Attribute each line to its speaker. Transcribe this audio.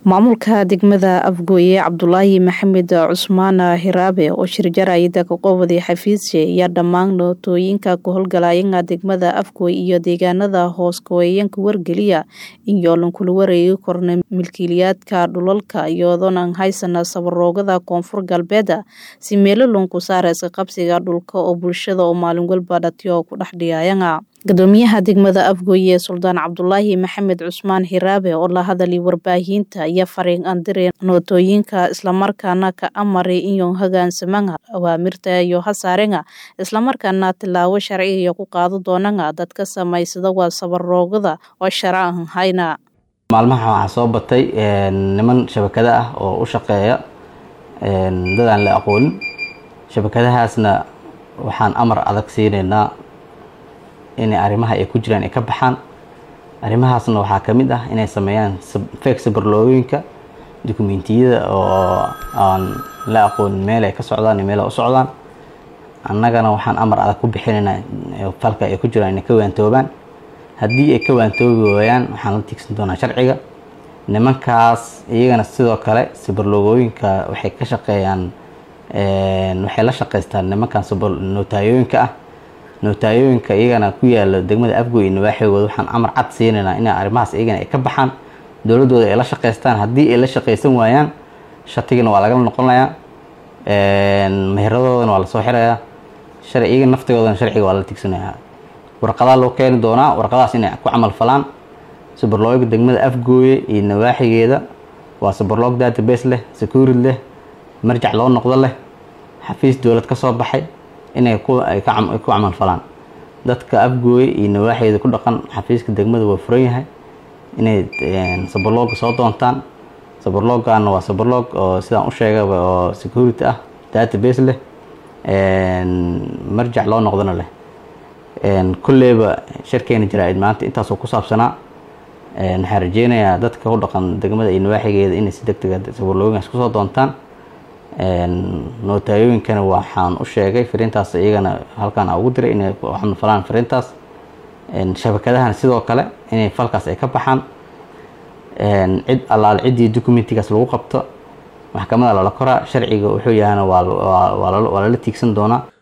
Speaker 1: maamulka degmada afgooye cabdulaahi maxamed cusmaan hiraabe oo shirjarayda ka qowday xafiisye ayaa dhammaan nootooyinka ku howlgalayana degmada afgooy iyo deegaanada hoos kaweeyanka wargeliya in yoolan kula wareegi korna milkiilayaadka dhulalka iyadoonan haysana sabaroogada koonfur galbeeda si meelolon ku saareysa qabsiga dhulka oo bulshada oo maalin walba dhatiyo ku dhex dhiyayana gudoomiyaha degmada afgooye suldaan cabdulaahi maxamed cusmaan hiraabe oo la hadalay warbaahinta ayaa fariin andire nootooyinka islamarkaana ka amaray inyo hogaansamaga awaamirta iyo hasaarenga islamarkaana tilaabo sharciga ku qaado doonanga dadka samaysada waa sabaroogada oo shara aan hayna
Speaker 2: maalmaha waxaa soo batay niman shabakada ah oo u shaqeeya dad aan la aqoonin shabakadahaasna waxaan amar adag siinaynaa inay arrimaha ay ku jiraan ay ka baxaan arrimahaasna waxaa ka mid ah inay sameeyaan fake sabarlooyinka dukumentiyada oo aan la aqoonin meel ay ka socdaan iyo meel ay u socdaan annagana waxaan amar adag ku bixinaynaa falka ay ku jiraan inay ka waantoobaan haddii ay ka waantoobi waayaan waxaan la tiigsan doonaa sharciga nimankaas iyagana sidoo kale sabarloogooyinka waxay ka shaqeeyaan waxay la shaqaystaan nimankan notaayooyinka ah notaayooyinka iyagana ku yaala degmada afgoy nawaaxigooda waxaan amar cad siinaynaa in arrimahaas iyagana ay ka baxaan dowladooda ay la shaqaystaan haddii ay la shaqaysan waayaan shatigana waa lagala noqonayaa meheradoodana waa lasoo xirayaa sharci iyaga naftigoodana sharciga waa la tigsanayaa warqadaa loo keeni doonaa warqadahaas inay ku camal falaan sabarlooga degmada afgooye iyo nawaaxigeeda waa sabarloog database leh securid leh marjac loo noqdo leh xafiis dowlad ka soo baxay inay ku camal falaan dadka afgooye iyo nawaaxeeda ku dhaqan xafiiska degmada waa furan yahay inay sabarlooga soo doontaan sabarloogana waa sabarloog oo sidaan u sheegaba oo security ah database leh marjac loo noqdona leh kolleyba sharkeena jaraa-id maanta intaasoo ku saabsanaa waxaan rajeynayaa dadka ku dhaqan degmada iyo nawaaxigeeda inay si deg dega sabarlooginkaas kusoo doontaan nootayooyinkana waxaan u sheegay fariintaas iyagana halkaan ugu diray inay falaan fariintaas shabakadahana sidoo kale inay falkaas ay ka baxaan cid allaale ciddii documentigaas lagu qabto maxkamada lala koraa sharciga wuxuu yahana waa lala tiigsan doonaa